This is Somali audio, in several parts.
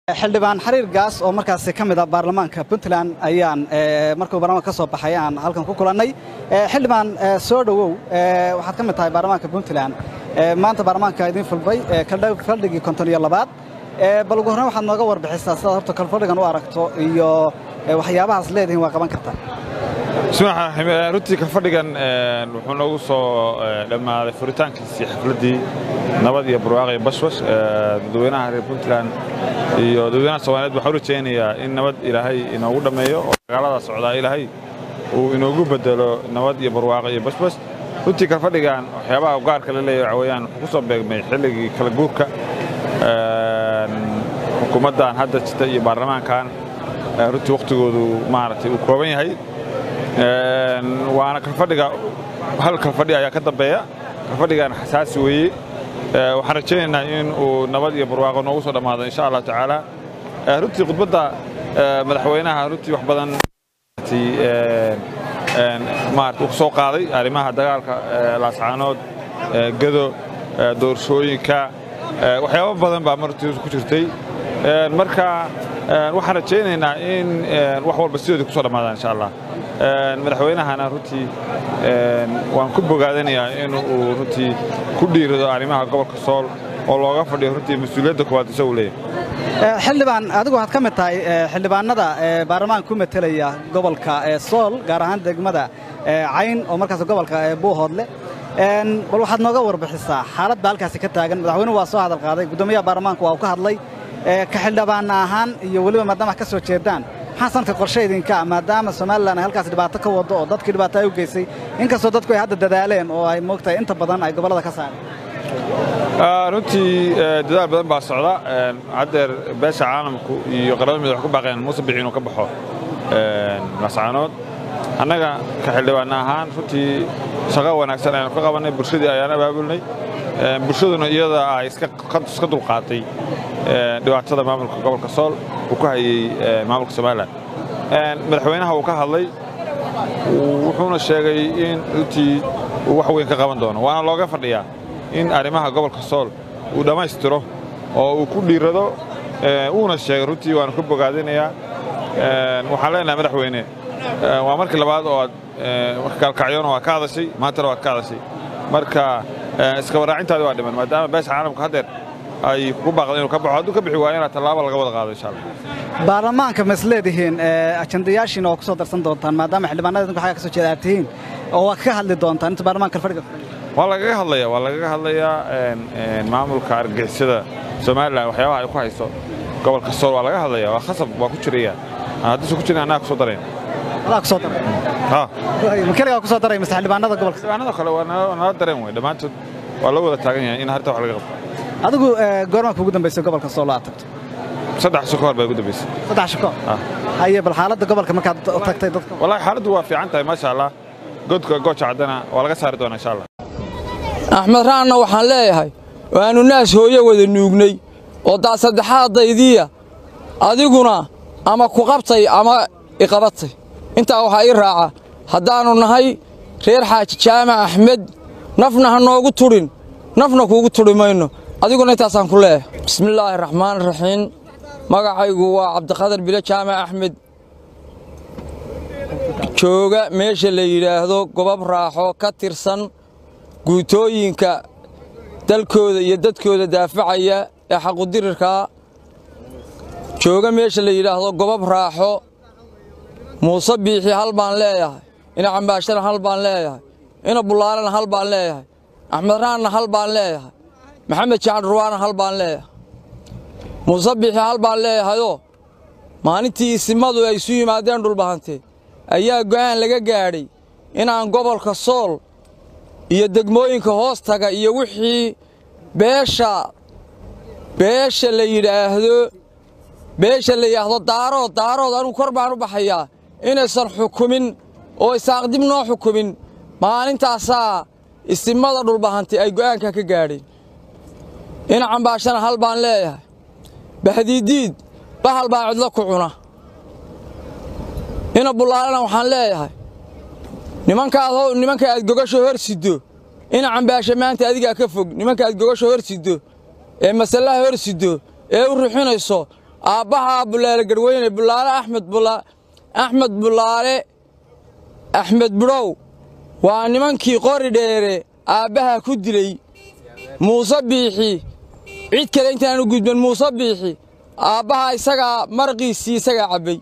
xildhibaan xariir gaas oo markaasi ka mid ah baarlamaanka puntland ayaan markuu barlamaanka ka soo baxay aan halkan ku kulannay xildhibaan soo dhowow waxaad ka mid tahay baarlamaanka puntland maanta baarlamaanka idiin fulbay faldhigii konton iyo labaad bal ugu horreyn waxaad nooga warbixisaa sidaad horta kalfadhigan u aragto iyo waxyaabahaas leedihiin waa qaban kartaa bismillahi runtii kalfadhigan wuxuu noogu soo dhammaaday furitaankiisii xafladdii nabad iyo barwaaqo iyo bashbash dadweynaha reer puntland iyo dadweynaha soomaaliyeed waxaan u rajaynayaa in nabad ilaahay inoogu dhammeeyo oo dagaalada socdaa ilaahay uu inoogu beddelo nabad iyo barwaaqo iyo bashbash runtii kalfadhigan waxyaabaha gaarka la leeyahay waxa weeyaan wuxuu ku soo beegmay xilligii kala guurka xukuumaddan hadda jirta iyo baarlamaankan runtii wakhtigoodu maaragtay uu kooban yahay waana kalfadhiga hal kalfadhi ayaa ka dambeeya kalfadhigan xasaasi weeye waxaan rajaynaynaa in uu nabad iyo barwaaqo noogu soo dhammaado insha allah tacaala runtii khudbadda madaxweynaha runtii wax badan maarata uu soo qaaday arrimaha dagaalka laascaanood gado doorashooyinka waxyaabo badan baa martiisu ku jirtay marka waxaan rajaynaynaa in wax walba sidoodii ku soo dhammaadaan insha allah madaxweynahana runtii waan ku bogaadanayaa in uu runtii ku dhiirado arrimaha gobolka sool oo looga fadhiyo runtii mas-uuliyadda koowaad isagu leeyahay xildhibaan adigu waxaad ka mid tahay xildhibaanada baarlamaanka ku metelaya gobolka sool gaar ahaan degmada cayn oo markaas gobolka buuhoodle bal waxaad nooga warbixisaa xaalad baa halkaasi ka taagan madaxweynuhu waa soo hadal qaaday guddoomiyaha baarlamaanku waa uu ka hadlay ka xildhibaana ahaan iyo weliba maadaama wax ka soo jeedaan maxaa sanadka qorshe idinka maadaama somalilan ay halkaas dhibaato ka waddo oo dadkii dhibaato ay u geysay inkastoo dadku ay hadda dadaaleen oo ay moogtahay inta badan ay gobollada ka saareen runtii dadaal badan baa socda haddeer beesha caalamku iyo qaramada mid wax ku baaqeen muuse bixi inuu ka baxo lascaanood annaga ka xildhibaana ahaan runtii shaqo wanaagsan ayanu ka qabannay bulshadii ayaan abaabulnay bulshaduna iyada ay iska dulqaatay dhibaatada maamulka gobolka sool uu ku hayey maamulka somalilan madaxweynaha uu ka hadlay wuxuuna sheegay in runtii uu wax weyn ka qaban doono waana looga fadhiyaa in arrimaha gobolka sool uu dhammaystiro oo uu ku dhiirado uuna sheegay runtii waanu ka bogaadinayaa waxaan leenahay madaxweyne waa markii labaad oo aad gaalkacyona waa ka hadashay maantana waad ka hadashay marka iskabaraacintaadi waa dhiman maadaama beesha caalamka haddeer ay ku baaqda inuu ka baxo hadduu ka bixi waayo inaad tallaabo laga wada qaado insha allah baarlamaanka ma is leedihiin ajandayaashiina waa ku soo darsan doontaan maadaama xildhibaanada idinku xaga ka soo jeeda aad tihiin oo waa ka hadli doontaan inta baarlamaanka kalfadhiga waa lagaga hadlayaa waa lagaga hadlayaa maamulka argagixisada somalilan waxyaabaha ay ku hayso gobolka sool waa laga hadlayaa waa khasab waa ku jiraya haddiisu ku jirin annaga ku soo darayn adaa ku soo daray ma keligaa ku soo daray mise xildhibaanada gobolka xildhibaanada kale waa nala dareen wey dhammaantood waa loo wada taagan yahay in harta wax laga qabto adigu goormaanka ugu dambaysay gobolka sool aad tagto saddex sho ka hor baa ugu dambaysay saddex sho ka hor haye bal xaaladda gobolka markaad tagtay dadka wallahi xaaladdu waa fiican tahay maasha allah godka gooja caddana waa laga saari doonaa insha allah axmed raanna waxaan leeyahay waannu naas hooye wada nuugnay oo daa saddexaadaydiiya adiguna ama ku qabtay ama iqabatay intaa waxaa ii raaca haddaannu nahay reer xaaji jaamac axmed nafna ha noogu tudhin nafna kuugu tudhi mayno adiguna intaasaan ku leeyahay bismillaahi raxmaan raxiim magacaygu waa cabdiqadar bile jaamac axmed jooga meesha la yidhaahdo gobab raaxo ka tirsan guutooyinka dalkooda iyo dadkooda daafacaya ee xaqudirirkaa jooga meesha la yidhaahdo gobab raaxo muuse biixi hal baan leeyahay ina cambaashana hal baan leeyahay ina bullaalana hal baan leeyahay axmed raanna hal baan leeyahay maxamed jacad ruwaana hal baan leeyahay muuse biixi hal baan leeyahayoo maalintii isimadu ay isu yimaadeen dhulbahante ayaa go'aan laga gaadhay inaan gobolka sool iyo degmooyinka hoos taga iyo wixii beesha beesha la yidhaahdo beesha la yidhaahdo daarood daarood anugu kor baan u baxayaa inaysan xukumin oo isaaqdib noo xukumin maalintaasaa isimada dhulbahantay ay go'aanka ka gaadheen ina cambaashana hal baan leeyahay bahdiidiid bahal baa cidlo ku cuna ina bullaalana waxaan leeyahay nimankaad nimanka aad gogasho hor siddo ina cambaasha maanta adigaa ka fog nimanka aad gogasho hor siddo ee masallaha hor siddo ee u ruxinayso aabbahaa bulaale garweyne bulaale axmed axmed bulaale axmed budhow waa nimankii qori dheere aabbahaa ku dilay muuse biixi cid kale intaanu gudban muuse biixi aabbahaa isagaa marqiisii isagaa cabbay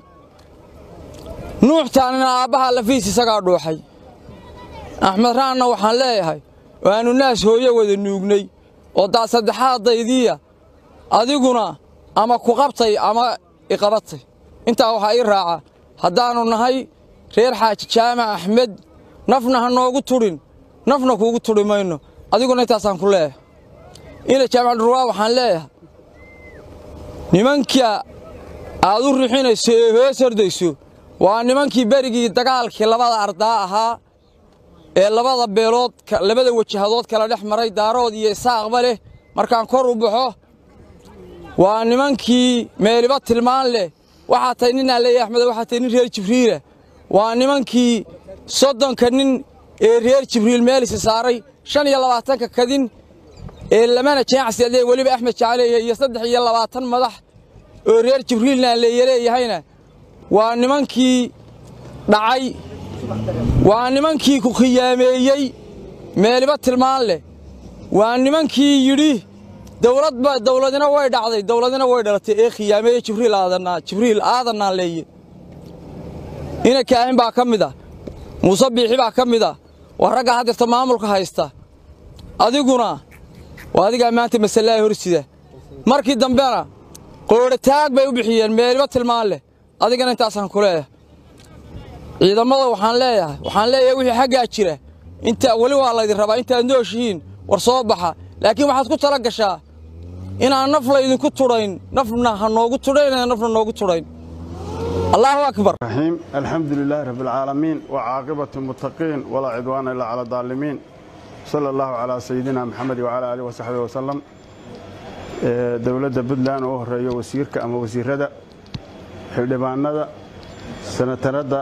nuuxtaanina aabbahaa lafiis isagaa dhuuxay axmed raanna waxaan leeyahay waannu naas hooye wada nuugnay oo daa saddexaadaydiiya adiguna ama ku qabtay ama iqabatay intaa waxaa ii raaca haddaannu nahay reer xaaji jaamac axmed nafna ha noogu tudhin nafna kuugu tudhi mayno adiguna intaasaan ku leeyahay ina jaamac dhurwaa waxaan leeyahay nimanka aad u rixinayso ee hoos hordayso waa nimankii berigii dagaalkii labada ardaa ahaa ee labada beelood labada wajahadood kala dhex maray daarood iyo isaaqba leh markaan kor u baxo waa nimankii meeliba tilmaan leh waxaa tahay ninaa leeyahy axmed waxaa tahay nin reer jibriila waa nimankii soddonka nin ee reer jibriil meelisi saaray shan iyo labaatanka kadin ee lamana jeecsiadee weliba axmed jacaleeya iyo saddex iyo labaatan madax oo reer jibriilna leeyaleeyahayna waa nimankii dhacay waa nimankii ku khiyaameeyey meeliba tilmaan leh waa nimankii yidhi dawladba dawladina way dhacday dawladina way dhalatay ee khiyaameeye jibriil aadanaa jibriil aadanaa leeye ina kaahin baa ka mid ah muuse biixi baa ka mid ah waa ragga haddirta maamulka haysta adiguna waa adigaa maanta masalaa horsida markii dambena qoodhataag bay u bixiyeen meeliba tilmaan leh adigana intaasaan ku leeyahay ciidamada waxaan leeyahay waxaan leeyahay wixii xaggaa jira inta weli waa laydin rabaa intaad nooshihiin war soo baxa laakiin waxaad ku tala gashaa inaan naf laydinku tudhayn nafna ha noogu tudhayn nafna noogu tudhayn allaahu akbar الرحيم الحمد لله رب العالمين وعاقبة المتقين ولا عدوان إلا على الظالمين صلى الله على سيدنا محمد وعلى آله وصحبه وسلم ee, dowladda puntland oo horeeyo wasiirka ama wasiirada xildhibaanada senatarada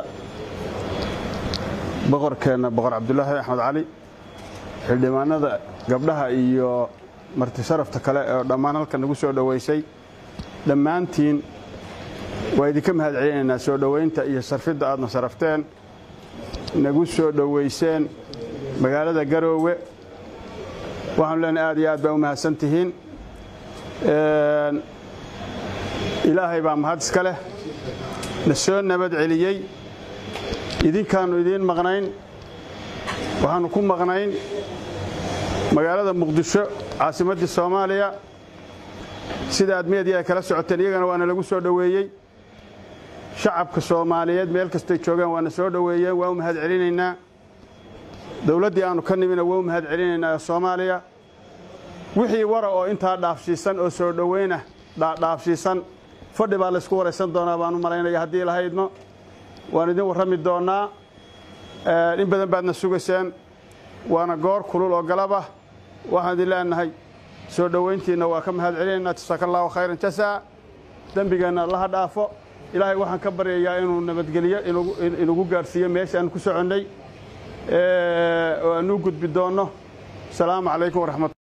boqorkeenna boqor cabdulaahi axmed cali xildhibaanada gabdhaha iyo marti sharafta kale oo dhammaan halkan nagu soo dhoweysay dhammaantiin waa idinka mahad celinaynaa soo dhoweynta iyo sarfidda aadna sarafteen nagu soo dhoweyseen magaalada garoowe waxaanu leenahay aad iyo aad baa u mahadsan tihiin Een, ilaahay baa mahad iska leh na soo nabad celiyey idinkaannu idiin maqnayn waxaannu ku maqnayn magaalada muqdisho caasimaddii soomaaliya sida aad meediya ay kala socoteen iyagana waana lagu soo dhoweeyey shacabka soomaaliyeed meel kastay joogaan waana soo dhoweeyeen waa u mahad celinaynaa dowladdii aannu ka nimina waa u mahad celinaynaa ee soomaaliya wixii wara oo intaa dhaafshiisan oo soo dhoweyna dhaafshiisan fadhi baa laysku waraysan doonaa baan u malaynaya haddii lahaydno waan idin warrami doonnaa in badan baadna sugayseen waana goor kulul oo galabah waxaan idin leenahay soo dhoweyntiinna waa ka mahad celinaynaa jasaaka allahu khayran jasaa dembigeenna allaha dhaafo ilaahay waxaan ka baryayaa inuu nabadgeliyo inugu gaadhsiiyo meesha aan ku soconnay oo aanuu gudbi doonno asalaamu calaykum waraxmat